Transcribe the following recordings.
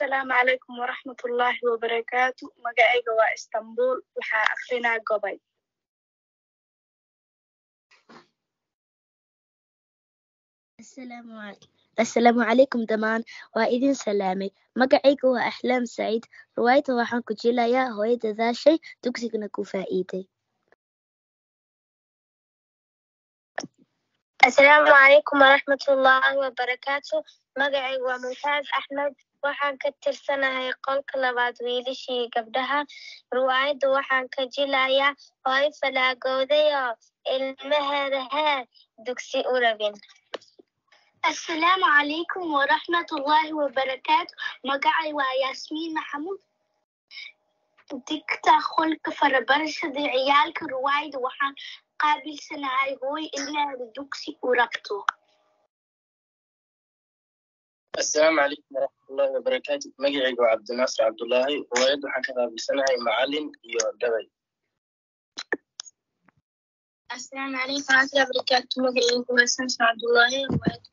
asalaamu calaykum waraxmatullaahi wabarakaatu magacayga waa istanbul waxaa akrinaa gobay asalaamu calaykum dhammaan waa idin salaamay magacayga waa axlaam saciid riwaayadda waxaan ku jilayaa hooyo dadaashay dugsigana ku faa'iiday asalaamu calaykum waraxmatullaahi wabarakaatu magacaygu waa mumtaaz axmed waxaan ka tirsanahay qolka labaad wiilashii gabdhaha riwaayadda waxaan ka jilayaa hooyo falaagowdayo ilmaheeda hee dugsi u rabin asalaamu calaykum waraxmatullaahi wabarakaatu magacay waa yaasmiin maxamuud digta qolka farabarashada ciyaalka riwaayada waxaan qaabilsanahay hooy ilmaheeda dugsi u rabto asalaamu calaykum waraxmatullaahi wabarakaatu magacayga waa cabdinaasir cabdullaahi riwaayadda waxaan ka qaabilsanahay macalin iyo gabay asalaamu calaykum waraxmatullahi wabarakaatu magacaygu waa samson cabdullaahi riwaayadda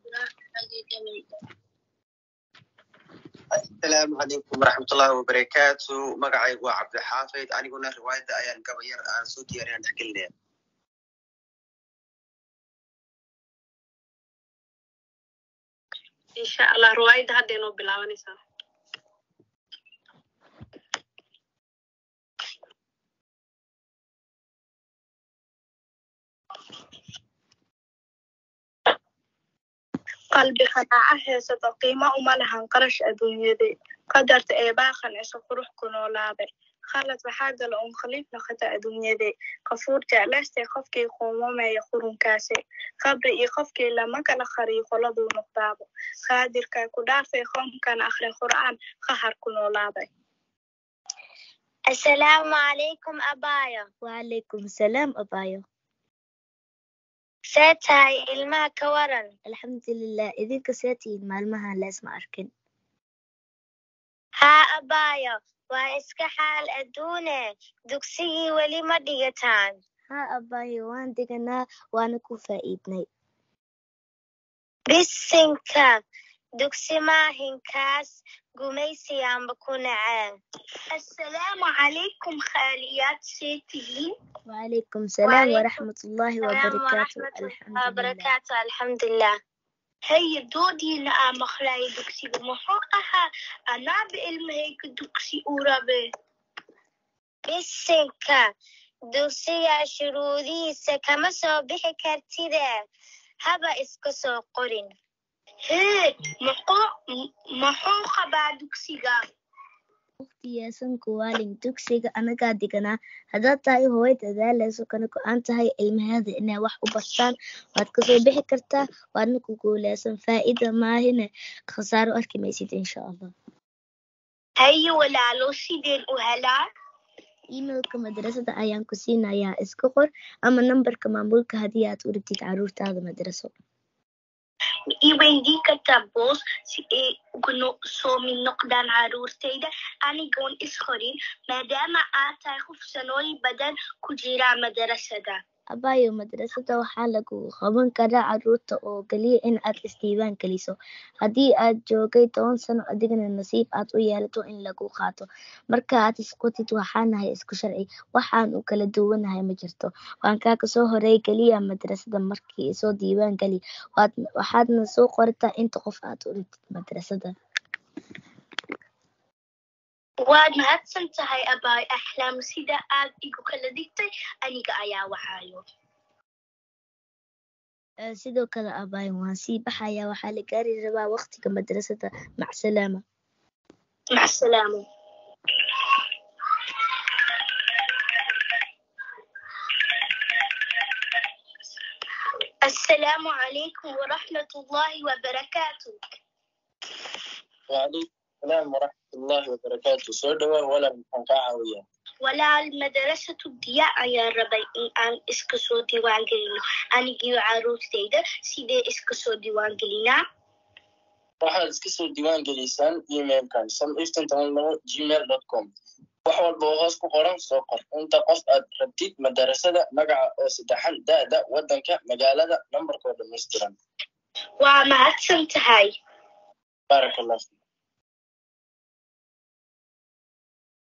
asalaamu calaykum waraxmatullaahi wabarakaatu magacaygu waa cabdixaafid aniguna riwaayadda ayaan gabayar aan soo diyaariyaan dhexgelinaya insha allah riwaayadda hadda inoo bilaabanaysaa qalbi qanaaca heesado qiimo uma lahan qarash adduunyade qadarta ee baaqan isu qurux ku noolaaday khalad waxaa gala un khaliif noqota adduunyade qafuur jeclaystay qofkii quumameeya qurunkaase qabri iyo qofkii lama kala qariyo qoladuu noqdaabo qaadirkaa ku dhaafay qoomkan akhri qur'aan qahar ku noolaaday asalaamu calaykum abaayo wacalaykum salaam abaayo see tahay ilmaha ka waran alxamdulilah idinka see tihiin maalmahan leesma arkin haa abaayo waa iska xaal adduune dugsigii weli ma dhigataan haa abaayo waan deganaa waana ku faa'iidnay bisinka dugsi maahinkaas gumaysiyaanba ku naceen asalaamu calaykum khaaliyaad see tihiin wacalaykum salaam waraxmatullaahi wabarakaatu alxamdulilah wabarakaatu alxamdulilah haya doodiina aa maqlaaya dugsiga muxuu ahaa anaaba ilmahayga dugsi u rabe bisinka dugsiga shuruudihiisa kama soo bixi kartide haba iska soo qorin hee muxuu qabaa dugsiga waqtiyeesan kuwaalin dugsiga anagaa deganaa haddaad tahay hooyo dadaaleyso kana go-aan tahay ilmaheeda inay wax u bartaan waad kasoo bixi kartaa waadna ku guuleysan faa'iida maahine khasaaro arki maysid insha allah haye walaalo sideen u helaa emailka madrasada ayaan ku siinayaa iska qor ama nambarka maamulka haddii aad u rabtid caruurtaada madraso i weydiin kartaa boos si ay uga soo mid noqdaan caruurtayda anigoon isqorin maadaama aad tahay qof sanooyin badan ku jira madarasada abaayo madrasada waxaa lagu qaban karaa caruurta oo keliya in aad isdiiwaan geliso haddii aad joogay toban sano adigana nasiib aad u yeelato in lagu qaato marka aad isqotid waxaanahay isku sharci waxaan u kala duwanahay ma jirto waan kaa kasoo horeey keliya madrasada markii soo diiwaan geli waxaadna soo qorataa inta qof aad u rabtid madrasada waad mahadsan tahay abaay axlaam sida aad igu kala digtay aniga ayaa waxaayo sidoo kale abaayo waan sii baxayaa waxaa la gaari rabaa waqtiga madrasada macsalaama macsalaamo asalaamu calaykum waraxmatullaahi wabarakaatu wacalaykum salaam waraxmatullaahi wabarakaatu soo dhawaa walaal maxaan kaa caawiyaa walaal madarasatu diya ayaan rabay in aan iska soo diiwaan gelino anigiyo caruurtayda sidee iska soo diiwaan gelinaa waxaad iska soo diiwaan gelisaan emailkan sam iftin toban labo gmail dot com wax walba oo hoos ku qoran soo qor inta qof aad rabtid madarasada magaca oo saddexan da'da waddanka magaalada nambarkoo dhammaystiran waa mahadsan tahay baarak allah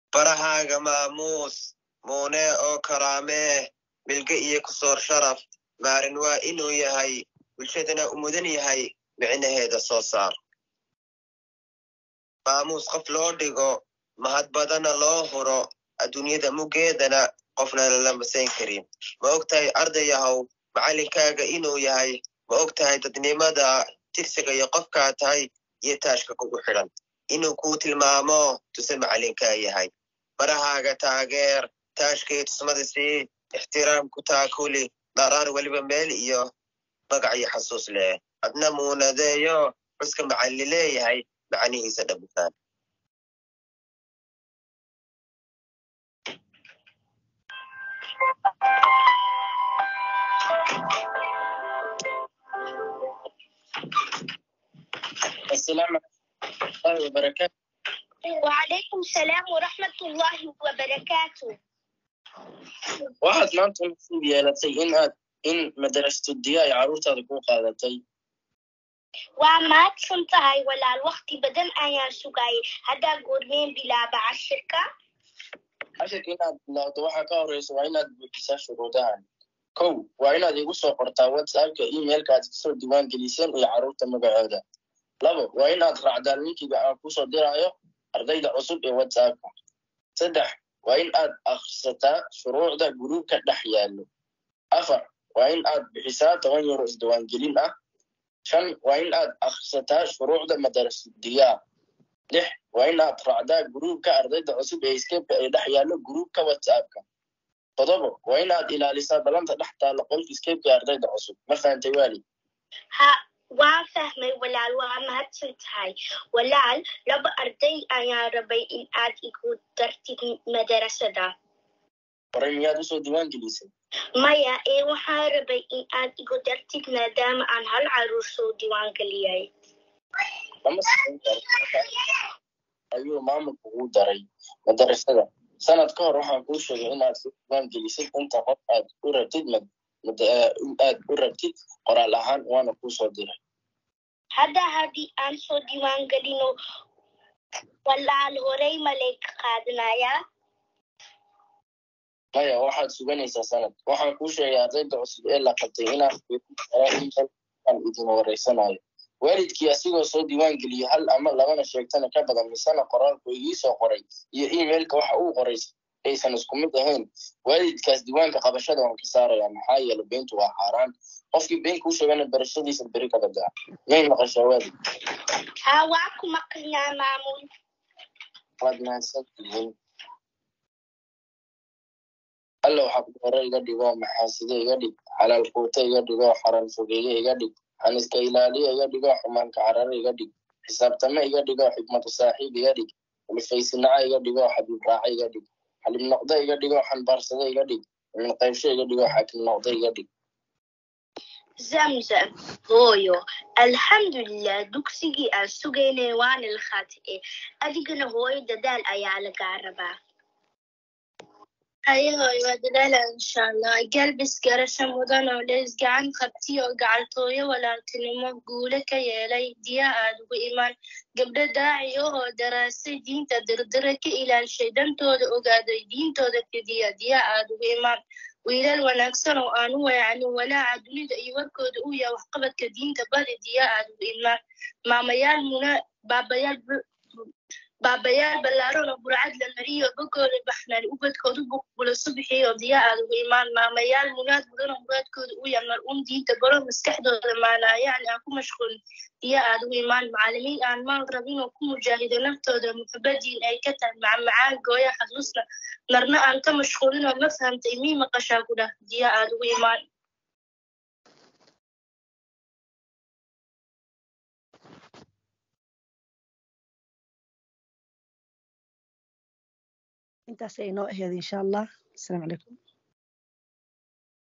barahaaga maamuus muune oo karaamee milge iyo kusoor sharaf maarin waa inuu yahay bulshadana u mudan yahay micnaheeda soo saar maamuus qof loo dhigo mahad badana loo huro adduunyada muggeedana qofna lalamasayn karin ma og tahay ardayahow macallinkaaga inuu yahay ma og tahay dadnimada tirsiga iyo qofkaa tahay iyo taashka kugu xidhan inuu kuu tilmaamo tuse macallinkaa yahay barahaaga taageer taashkii tusmada sii ixtiraamku taakuli dharaar weliba meel iyo magac iyo xasuus leh adna muunadeeyo xuska macalli leeyahay macnihiisa dhammaan السلام عليكم ورحمة الله وبركاته وعليكم السلام ورحمة الله وبركاته waxaad maanta nasiib yeelatay in aad in madarasatu diya ay carruurtaada ku qaadatay waa mahadsan tahay walaal waqti badan ayaan sugayay haddaa goormeen bilaaba cashirka cashirka inaad bilowdo waxaa ka horeysa waa inaad buuxisaa shuruudahan kow waa inaad igu soo qortaa whatsappka emailka aad kasoo diiwaan geliseen iyo carruurta magacooda labo waa inaad raacdaa linkiga aan kusoo diraayo ardayda cusub ee whatsappka saddex waa in aad akhrisataa shuruucda guruubka dhex yaallo afar waa in aad bixisaa toban euro isdiiwaangelin ah shan waa in aad akhrisataa shuruucda madarasudiyaa lix waa in aad raacdaa guruubka ardayda cusub ee skebka ee dhex yaallo guruubka whatsappka todobo waa in aad ilaalisaa balanta dhex taalla qolka skebka ee ardayda cusub ma fahantay waali ha waan fahmay walaal waa mahadsan tahay walaal laba arday ayaan rabay in aad igu dartid madarasada horay miyaad usoo diiwaan gelisay maya ee waxaan rabay in aad igu dartid maadaama aan hal caruur soo diiwaan geliyay lama samayn karo ayuu maamulku ugu daray madarasada sanad ka hor waxaan kuu sheegay inaad soo diiwaan gelisid inta qof aad u rabtid in aad u rabtid qoraal ahaan waana kuu soo diray hadda haddii aan soo diiwaan gelino walaal horey malay ka qaadanayaa maya waxaad suganaysaa sanad waxaan kuu sheegay ardayda cusub ee la qabtay inaan aan idin wareysanayo waalidkii asigoo soo diiwaan geliyey hal ama labana sheegtana ka badan misena qoraalku igii soo qoray iyo emailka waxa uu qoray aysan isku mid ahayn waalidkaas diiwaanka qabashada waan ka saaraya maxaa yeele beentu waa xaaraan qofkii been kuu sheegana barashadiisa beri ka badaa may maqashaa waalid ha waa ku maqlinaa maamul waad mahadsantihiin alla waxaa ku hore iga dhigo maxaaside iga dhig xalaal quute iga dhigo xaran fogeeye iga dhig xaniska ilaaliya iga dhigo xumaanka carare iga dhig xisaabtame iga dhigo xikmatu saaxiib iga dhig ulfaysinaca iga dhigo xabiib raaca iga dhig xalib noqda iga dhigo xanbaarsada iga dhig min qaybsho iga dhigo xaakim noqda iga dhig zamzam hooyo alxamdulilah dugsigii aan sugaynay waana la khaati'e adigana hooyo dadaal ayaa lagaa rabaa hayahoy waa dadaala insha allah galbis garasho mudan oo lees gacan qabti oo gacantooyo walaaltinimo guule ka yeelay diya aad ugu imaan gabdho daaci oo daraasay diinta dirdira ka ilaalishay dantooda ogaaday diintooda fidiya diya aad ugu imaan wiilal wanaagsan oo aan u weecanin walaaca dunida iyo warkooda uu yahay waxqabadka diinta badi diya aad ugu imaan maamayaal muna baabayaal baabayaal ballaaran oo burcad la mariyo bogooda baxnaan ubadkoodu buqbulo subixiyo diya aad ugu imaan maamayaal munaad mudan oo muraadkooda u yahay mar un diinta baro maskaxdooda maanaa yacni aan ku mashquulin diya aad ugu imaan macalimiin aan maal rabin oo ku mujaahido naftooda muxabadiin ay ka tahay macmacaan gooya xasuusna marna aan ka mashquulin oo ma fahamtay mii maqashaa ku dhah diya aad ugu imaan intaas ay inoo aheed insha allah asalaamu calaykum